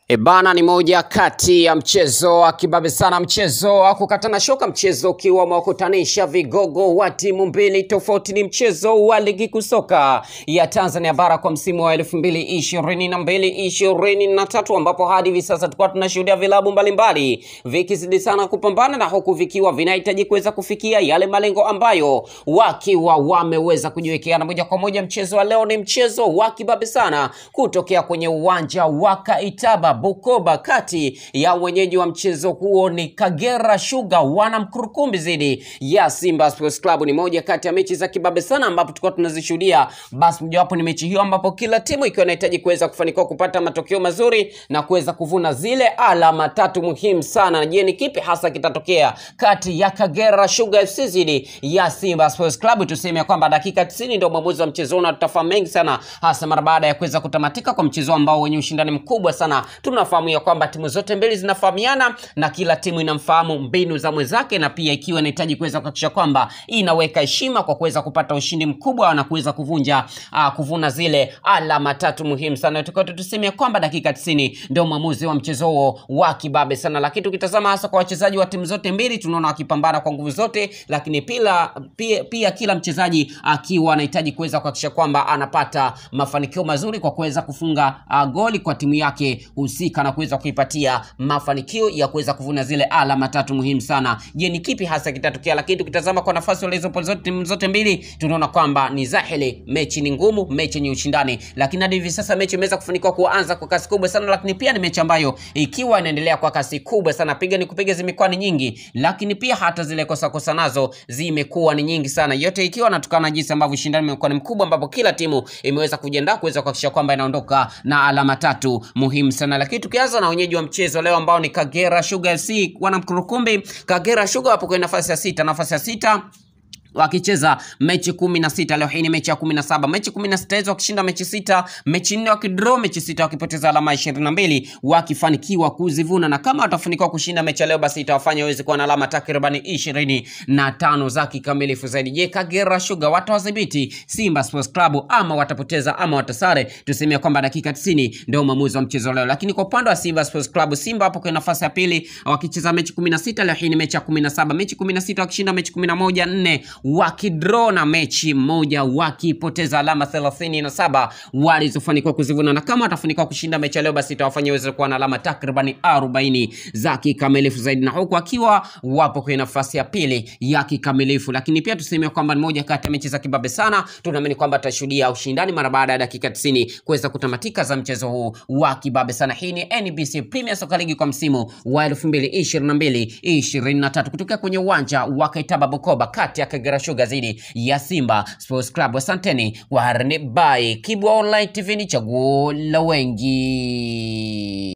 Ebana ni moja kati ya mchezo wa kibabe sana, mchezo wa kukatana shoka, mchezo ukiwa umewakutanisha vigogo wa timu mbili tofauti. Ni mchezo wa ligi kuu soka ya Tanzania bara kwa msimu wa elfu mbili ishirini na mbili ishirini na tatu ambapo hadi hivi sasa tulikuwa tunashuhudia vilabu mbalimbali vikizidi sana kupambana na huku vikiwa vinahitaji kuweza kufikia yale malengo ambayo wakiwa wameweza kujiwekea. Na moja kwa moja mchezo wa leo ni mchezo wa kibabe sana kutokea kwenye uwanja wa Kaitaba Bukoba, kati ya wenyeji wa mchezo huo ni Kagera Sugar wana Mkurukumbi dhidi ya Simba Sports Club. Ni moja kati ya mechi za kibabe sana ambapo tulikuwa tunazishuhudia. Basi mojawapo ni mechi hiyo ambapo kila timu ikiwa inahitaji kuweza kufanikiwa kupata matokeo mazuri na kuweza kuvuna zile alama tatu muhimu sana. Je, ni kipi hasa kitatokea kati ya Kagera Sugar FC dhidi ya Simba Sports Club? Tuseme kwamba dakika 90 ndio mwamuzi wa mchezo huu na tutafahamu mengi sana, hasa mara baada ya kuweza kutamatika kwa mchezo ambao wenye ushindani mkubwa sana. Tunafahamu ya kwamba timu zote mbili zinafahamiana na kila timu inamfahamu mbinu za mwenzake, na pia ikiwa inahitaji kuweza kuhakikisha kwamba inaweka heshima kwa kuweza kupata ushindi mkubwa na kuweza kuvunja uh, kuvuna zile alama tatu muhimu sana. Tukao tuseme kwamba dakika 90 ndio mwamuzi wa mchezo huo wa kibabe sana, lakini tukitazama hasa kwa wachezaji wa timu zote mbili tunaona wakipambana kwa nguvu zote, lakini pia, pia, pia kila mchezaji akiwa anahitaji kuweza kuhakikisha kwamba anapata mafanikio mazuri kwa kuweza kufunga uh, goli kwa timu yake husika na kuweza kuipatia mafanikio ya kuweza kuvuna zile alama tatu muhimu sana. Je, ni kipi hasa kitatokea? Lakini tukitazama kwa nafasi walizopo zote timu zote mbili tunaona kwamba ni dhahiri mechi ni ngumu, mechi ni ushindani, lakini hadi hivi sasa mechi imeweza kufanikiwa kuanza kwa kasi kubwa sana, lakini pia ni mechi ambayo ikiwa inaendelea kwa kasi kubwa sana, piga ni kupiga zimekuwa ni nyingi, lakini pia hata zile kosa kosa nazo zimekuwa ni nyingi sana, yote ikiwa natokana na jinsi ambavyo ushindani umekuwa ni mkubwa, ambapo kila timu imeweza kujiandaa kuweza kuhakikisha kwamba inaondoka na alama tatu muhimu sana. Lakini tukianza na wenyeji wa mchezo leo ambao ni Kagera Sugar FC wana Mkurukumbi. Kagera Sugar wapo kwenye nafasi ya sita, nafasi ya sita wakicheza mechi kumi na sita. Leo hii ni mechi ya kumi na saba. Mechi kumi na sita hizo wakishinda mechi sita, mechi nne wakidraw mechi sita, wakipoteza alama ishirini na mbili wakifanikiwa kuzivuna, na kama watafanikiwa kushinda mechi ya leo, basi itawafanya waweze kuwa na alama takribani ishirini na tano za kikamilifu zaidi. Je, Kagera Sugar watawadhibiti Simba Sports Club ama watapoteza ama watasare? Tuseme kwamba dakika 90 ndio maamuzi wa mchezo leo, lakini kwa upande wa Simba Sports Club, Simba hapo kwenye nafasi ya pili wakicheza mechi 16. Leo hii ni mechi ya 17, mechi 16 wakishinda mechi 11, nne wakidraw na mechi moja wakipoteza alama thelathini na saba walizofanikiwa kuzivuna, na kama watafanikiwa kushinda mechi ya leo, basi itawafanya waweze kuwa na alama takribani arobaini za kikamilifu zaidi, na huku akiwa wapo kwenye nafasi ya pili ya kikamilifu. Lakini pia tuseme kwamba ni moja kati ya mechi za kibabe sana, tunaamini kwamba tutashuhudia ushindani mara baada ya dakika 90 kuweza kutamatika za mchezo huu wa kibabe sana. Hii ni NBC Premier Soccer League kwa msimu wa 2022 23 kutokea kwenye uwanja wa Kaitaba Bukoba, kati ya Kagera Sugar dhidi ya Simba Sports Club. Asanteni kwa harani, bye. Kibwa Online TV ni chaguo la wengi.